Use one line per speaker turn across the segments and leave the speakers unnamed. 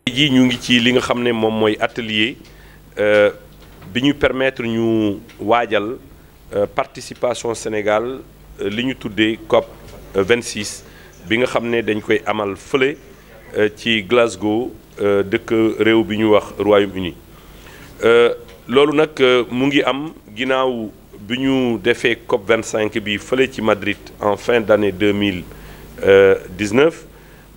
jii ñu ngi ci li nga xam ne moom mooy atelier bi ñu permettre ñu waajal participation Sénégal li ñu tuddee COP 26 bi nga xam ne dañ koy amal fële ci Glasgow dëkk réew bi ñu wax Royaume-Uni loolu nag mu ngi am ginnaaw bi ñu defee COP 25 bi fële ci Madrid en fin d'année 2019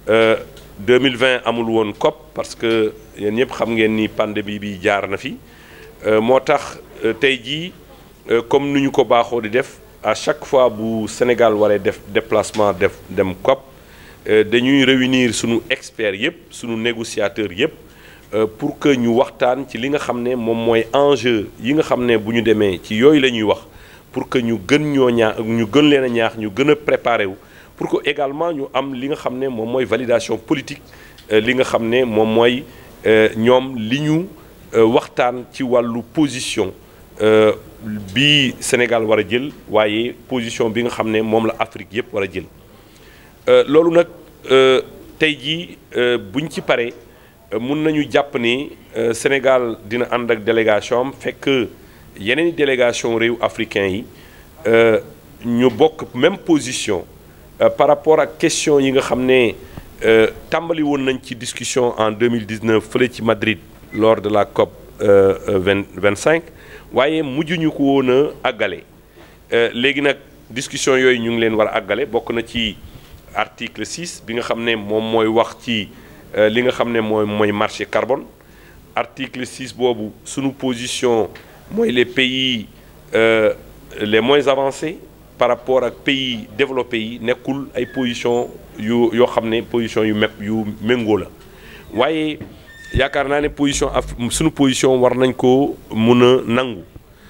2020 amul woon COP parce que yéen ñëpp xam ngeen ni pandémie bi jaar na fi moo tax tey jii comme ni ñu ko baaxoo di def à chaque fois bu Sénégal waree def déplacement def dem COP dañuy réunir sunu experts yëpp sunu négociateurs yëpp pour que ñu waxtaan ci li nga xam ne moom mooy enjeu yi nga xam ne bu ñu demee ci yooyu la ñuy wax pour que ñu gën ñoo ñaax ñu gën leen a ñaax ñu gën a préparer wu pour que également ñu am li nga xam ne moom mooy validation politique li nga xam ne moom mooy ñoom li ñu waxtaan ci wàllu position bi Sénégal war a jël waaye position bi nga xam ne moom la Afrique yëpp war a jël loolu nag tey jii buñ ci paree mun nañu jàpp ni Sénégal dina ànd ak délégation am fekk yeneen délégation réew africain yi ñu bokk même position par rapport ak question yi nga xam ne tàmbali woon nañ ci discussion en 2019 fële ci Madrid lors de la COP 20 25 waaye mujj ñu ko woon a àggale léegi nag discussion yooyu ñu ngi leen war a àggale bokk na ci article 6 bi nga xam ne moom mooy wax ci li nga xam ne mooy mooy marché carbone article 6 boobu sunu position mooy les pays les moins avancés par rapport ak pays développés yi nekkul ay position yu yoo xam ne position yu mep yu méngoo la waaye yaakaar naa ne position af sunu position war nañ ko mun a nangu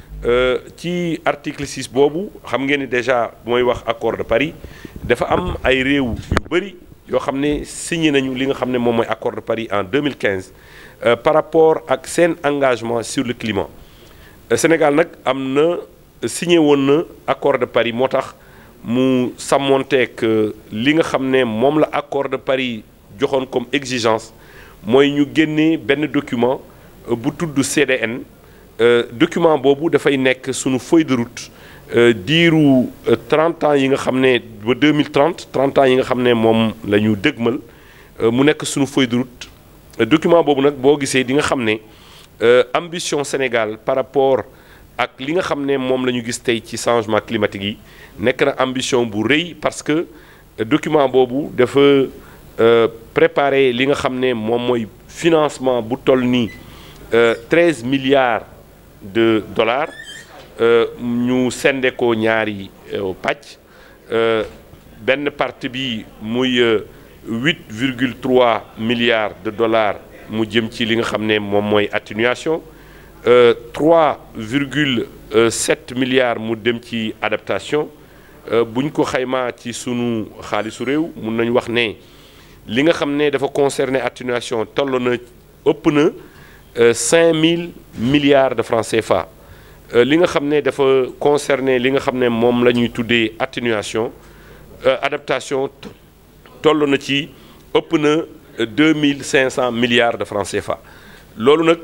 ci article 6 boobu xam ngeen ni déjà mooy wax accord de Paris dafa am ay réew yu bëri yoo xam ne signé nañu li nga xam ne moom mooy accord de Paris en 2015 par rapport ak seen engagement sur le climat Sénégal nag am na signé woon na accord de Paris moo tax mu sàmmonteeg li nga xam ne moom la accord de Paris joxoon comme exigence mooy ñu génnee benn document bu tudd CDN document boobu dafay nekk sunu feuille de route diiru 30 ans yi nga xam ne ba 2030 30 ans yi nga xam ne moom la ñu dëgmal mu nekk sunu feuille de route document boobu nag boo gisee di nga xam ne ambition Sénégal par rapport ak li nga xam ne moom la ñu gis tey ci changement climatique yi nekk na ambition bu rëy parce que document boobu dafa préparer li nga xam ne moom mooy financement bu toll nii 13 milliards de dollars ñu sende ko ñaari pàcc benn partie bi muy 8 virgule 3 milliards de dollars mu jëm ci li nga xam ne moom mooy atténuation 3 virgule 7 milliards mu dem ci adaptation bu ñu ko xaymaa ci sunu xaalisu réew mun nañu wax ne li nga xam ne dafa concerner atténuation toll na ëpp na 5000 milliards de francs CFA li nga xam ne dafa concerner li nga xam ne moom la ñuy tuddee atténuation adaptation toll na ci ëpp na 2500 milliards de francs CFA loolu nag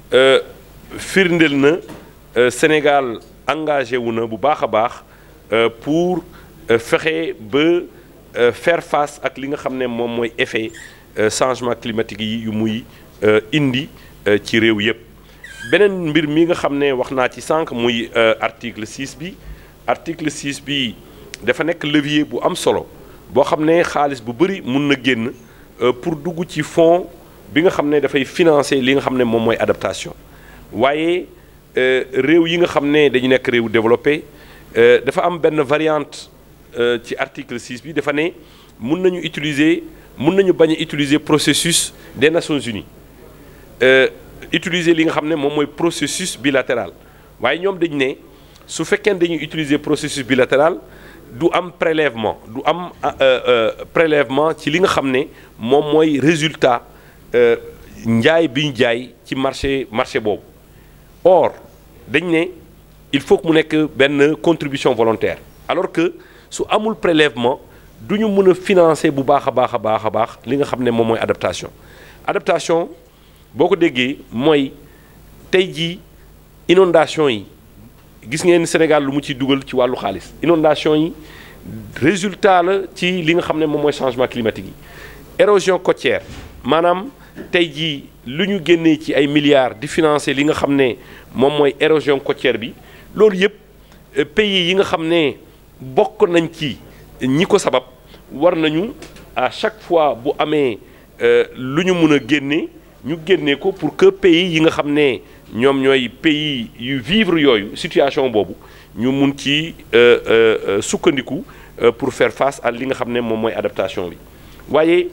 firndeel na Sénégal engagé wu na bu baax a baax pour fexe ba faire face ak li nga xam ne moom mooy effet changement climatique yi yu muy indi ci réew yépp beneen mbir mi nga xam ne wax naa ci sànq muy article 6 bi article 6 bi dafa nekk levier bu am solo boo xam ne xaalis bu bëri mun na génn pour dugg ci fonds bi nga xam ne dafay financer li nga xam ne moom mooy adaptation waaye réew yi nga xam ne dañu nekk réew développé dafa am benn variante ci article 6 bi dafa ne mun nañu utiliser mun nañu bañ a utiliser processus des Nations Unies utiliser li nga xam ne moom mooy processus bilatéral waaye ñoom dañu ne su fekkee dañuy utiliser processus bilatéral du am prélèvement du am prélèvement ci li nga xam ne moom mooy résultat njaay bi ñu jaay ci marché marché boobu or dañ ne il faut que mu nekk benn contribution volontaire alors que su amul prélèvement du ñu mën a financer bu baax a baax a baax a baax li nga xam ne moom mooy adaptation adaptation boo ko déggee mooy tey jii inondation yi gis ngeen Sénégal lu mu ci dugal ci wàllu xaalis inondation yi résultat la ci li nga xam ne moom mooy changement climatique yi érosion côtière maanaam tey jii lu ñu génnee ci ay milliards di financer li nga xam ne moom mooy érosion côtière bi loolu yëpp pays yi nga xam ne bokk nañ ci ñi ko sabab war nañu à chaque fois bu amee lu ñu mën a génne ñu génne ko pour que pays yi nga xam ne ñoom ñooy pays yu vivre yooyu situation boobu ñu mun ci sukkandiku pour faire face à li nga xam ne moom mooy adaptation bi waaye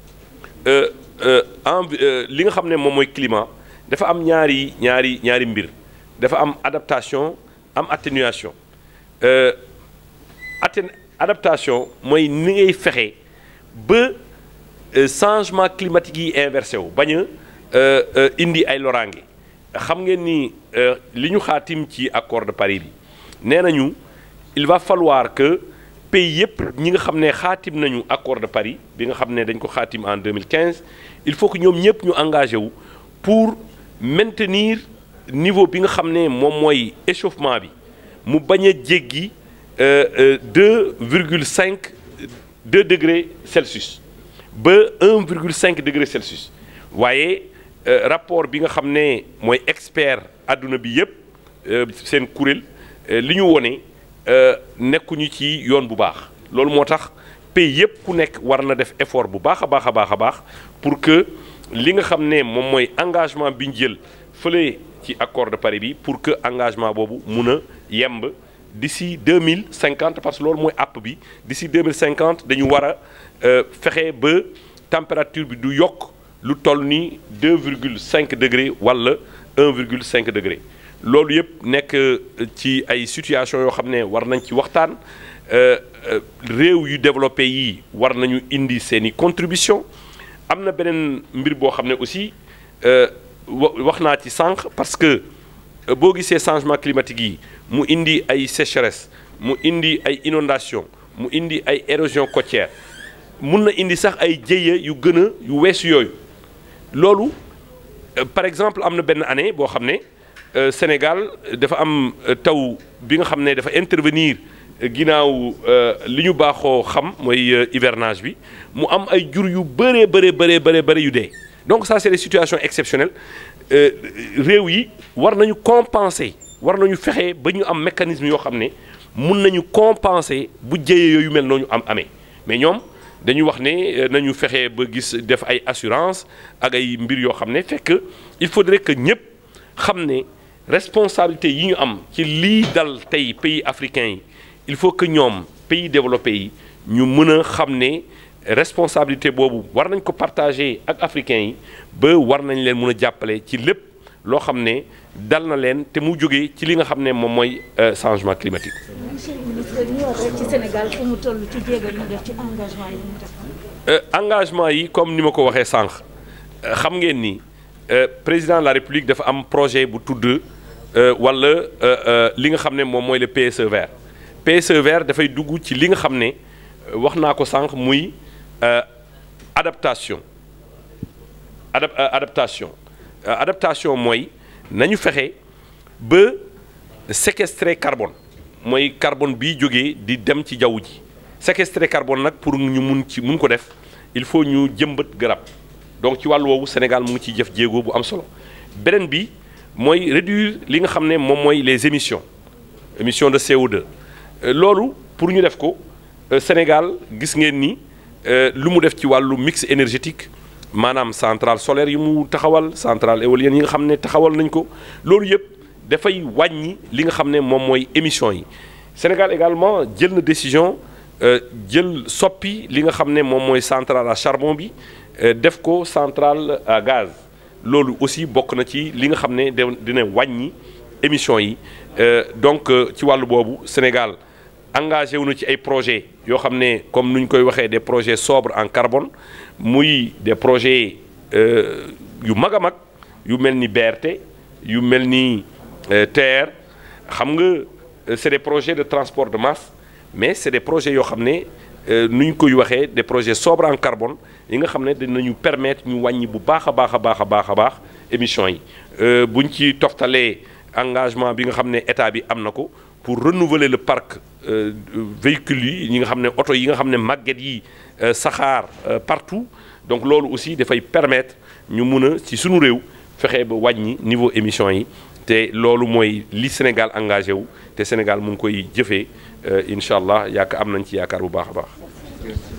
en li nga xam ne moom mooy climat dafa am ñaari ñaari ñaari mbir dafa am adaptation am atténuation atten adaptation mooy ni ngay fexe ba changement climatique yi inversé wu bañ a indi ay loraange xam ngeen ni li ñu xaatim ci accord de Paris bi nee nañu il va falloir que pays yëpp ñi nga xam ne xaatim nañu accord de Paris bi nga xam ne dañ ko xaatim en 2015 il faut que ñoom ñëpp ñu engagé wu pour maintenir niveau bi nga xam ne moom mooy échauffement bi mu bañ a jéggi deux virgule cinq deux degrés Celsius ba un virgule cinq degré Celsius waaye rapport bi nga xam ne mooy expert àdduna bi yëpp seen kuréel li ñu wone nekkuñu ci yoon bu baax loolu moo tax pays yëpp ku nekk war na def effort bu baax a baax a baax a baax pour que li nga xam ne moom mooy engagement bi ñu jël fële ci accord de Paris bi pour que engagement boobu mun a yemb d'ici deux mille cinquante parce que loolu mooy àpp bi d'ici deux mille cinquante dañu war a fexe ba température bi du yokk lu toll ni deux virgule cinq degré wala un virgule cinq degré loolu yëpp nekk ci ay situation yoo xam ne war nañ ci waxtaan réew yu développé yi war nañu indi seeni contribution am na beneen mbir boo xam ne aussi wax naa ci sànq parce que boo gisee changement climatique yi mu indi ay sécheresse mu indi ay inondation mu indi ay érosion côtière mun na indi sax ay jéya yu gën a yu weesu yooyu loolu par exemple am na benn année boo xam ne Sénégal dafa am taw bi nga xam ne dafa intervenir ginnaaw li ñu baaxoo xam mooy hivernage bi mu am ay jur yu bëree bëree bëree bëree bëri yu dee donc ça c'est des situations exceptionnelles réew yi war nañu compenser war nañu fexe ba ñu am mécanisme yoo xam ne mun nañu compenser bu jëyee yooyu mel noonu am amee mais ñoom dañu wax ne nañu fexe ba gis def ay assurance ak ay mbir yoo xam ne fekk il faudrait que ñëpp xam ne responsabilité yi ñu am ci lii dal tey pays africains yi il faut que ñoom pays développés yi ñu mën a xam ne responsabilité boobu war nañ ko partager ak africains yi ba war nañ leen mën a jàppale ci lépp loo xam ne dal na leen te mu jógee ci li nga xam ne moom mooy changement climatique.
monsieur le ministre ñu wax rek ci Sénégal fu mu toll ci jéego ñu def ci engagement yi mu def.
engagement yi comme ni ma ko waxee sànq xam ngeen ni président de la république dafa am projet bu tudd wala li nga xam ne moom mooy le PSE vert PSE vert dafay dugg ci li nga xam ne wax naa ko sànq muy adaptation adap adaptation adaptation mooy nañu fexe ba séquestrer carbone mooy carbone bi jógee di dem ci jaww ji séquestrer carbone nag pour ñu mun ci mun ko def il faut ñu jëmbat garab donc ci wàllu woowu Sénégal mu ngi ciy jëf jéego bu am solo beneen bi mooy réduire li nga xam ne moom mooy les émissions émissions de CO2 loolu pour ñu def ko Sénégal gis ngeen ni lu mu def ci wàllu mix énergétique maanaam centrale solaire yi mu taxawal centrale éolienne yi nga xam ne taxawal nañ ko loolu yëpp dafay wàññi li nga xam ne moom mooy émissions yi Sénégal également jël na décision jël soppi li nga xam ne moom mooy centrale à charbon bi def ko centrale à gaz loolu aussi bokk na ci li nga xam ne dina wàññi émissions yi donc ci wàllu boobu Sénégal engagé wu na ci ay projets yoo xam ne comme nu ñu koy waxee des projets sobres en carbone muy des projets yu mag a mag yu mel ni BRT yu mel ni TER xam nga c'est des projets de transport de masse mais c'est des projets yoo xam ne nu ñu koy waxee des projets sobres en carbone yi nga xam ne dinañu permettre ñu wàññi bu baax a baax a baax a baax a baax émissions yi buñ ci toftalee engagement bi nga xam ne état bi am na ko pour renouveler le parc véhicules yi ñi nga xam ne oto yi nga xam ne màgget yi saxaar partout donc loolu aussi dafay permettre ñu mun a ci sunu réew fexe ba wàññi niveau émission yi te loolu mooy li Sénégal engagé wu te Sénégal mu ngi koy jëfee incha allah yaakaar am nañ ci yaakaar bu baax a baax.